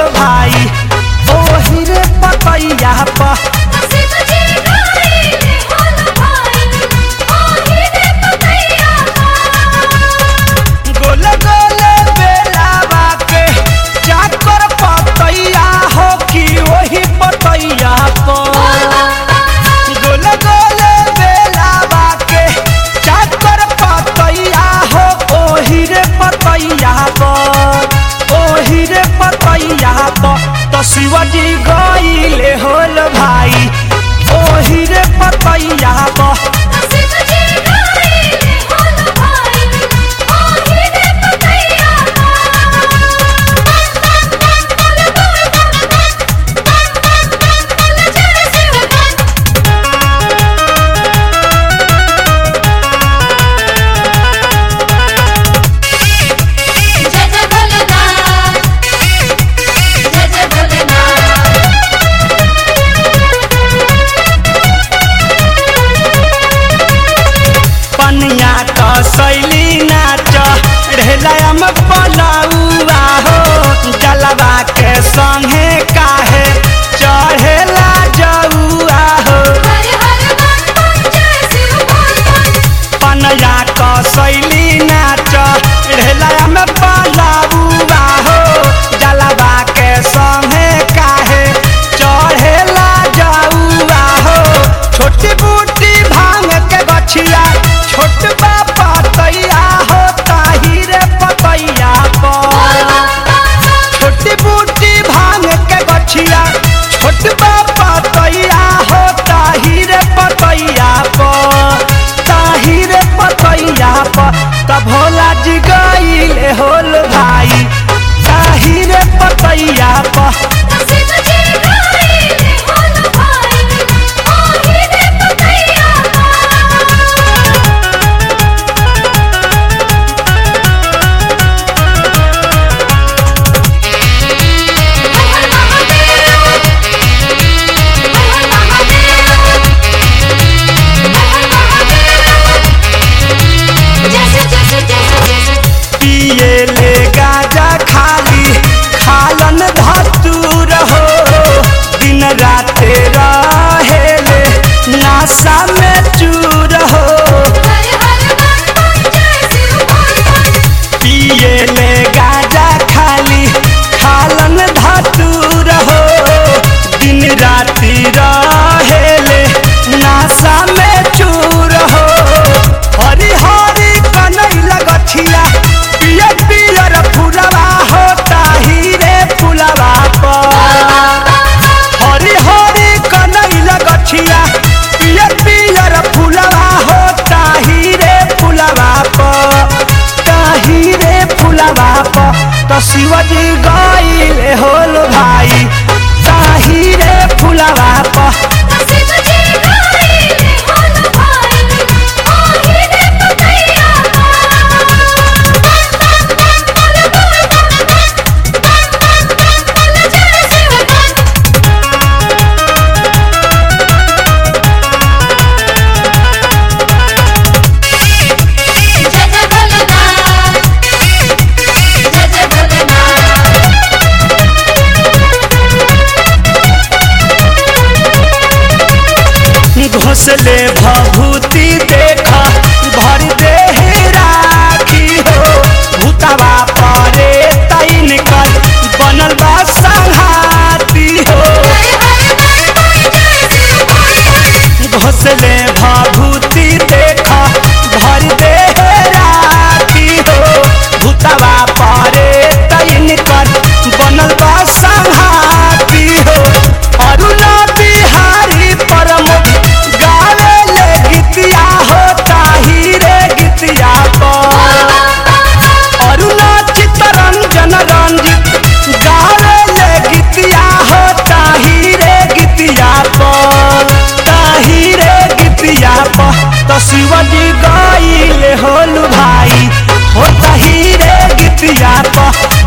भाई ओही रे पतैया प शिवजी गाइले होल भाई ओही रे पतैया गोले गोले बेलावा के चाकर पतैया हो कि ओही पतैया प गोले गोले बेलावा के चाकर पतैया हो ओही रे पतैया प ओही रे पतैया प तो शिवजी गईले होल भाई ओही रे पतैया प शिवजी गाइले होल भाई ओही रे पतैया जय शिव जय जय भोलेनाथ जय जय भोलेनाथ पनिया तो शैली नाच ढेलम पलौआ हो जलवा के संगे काहे चढ़ेला जौआ हो हर हर मन मन जय शिव बोल बोल पनिया तो शैली नाच ढेलम पलौआ हो जलवा के संगे काहे चढ़ेला जौआ हो छोटी बूटी भांग के गछिया छोट बापा तैया हो ताही रे पतैया पर छोटी बूटी भांग के गछिया छोट बापा तैया हो ताही रे पतैया पर ताही रे पतैया पर तब भोला जी गईले होल भाई ताही रे पतैया पर शिवजी गाइले होल भाई ओही रे पतैया हर महादेव हर महादेव हर महादेव जैसे जैसे जैसे जैसे पिए ले गाजा खाली खालन धतूर हो दिन रात रहेले नासा में चूर हो हर हर मन मन जय शिव बोल बोल पिए ले गाजा खाली खालन धतूर हो दिन रात रहेले नासा में चूर हो हरी हरी कनैल गछिया पियर पियर फुलवा हो ताही रे फुलवा पर हरी हरी कनैल गछिया पियर पियर फुलवा हो ताही रे फुलवा प ताही रे फुलवा प तो शिवजी गईले होल भाई ताही रे फुलवा प शिवजी गाइले होल भाई ओही रे पतैया जय शिव जय जय भोलेनाथ जय जय भोलेनाथ घोसले भभूति देख भर दे राखी हो भूतवा परे तैन कर बनल बा संघाती हो घोसले भभूति देख भर दे राखी हो भूतवा परे तैन कर बनल बा संघाती हो अरुणा बिहारी परमोद गावे ले गीतिया हो ताही रे गीतिया पर अरुणा चित्तरंजन रंजित गावे ले गीतिया हो ताही रे गीतिया पर ताही रे गीतिया पर तो शिवजी गईले होल भाई हो ताही रे गीतिया पर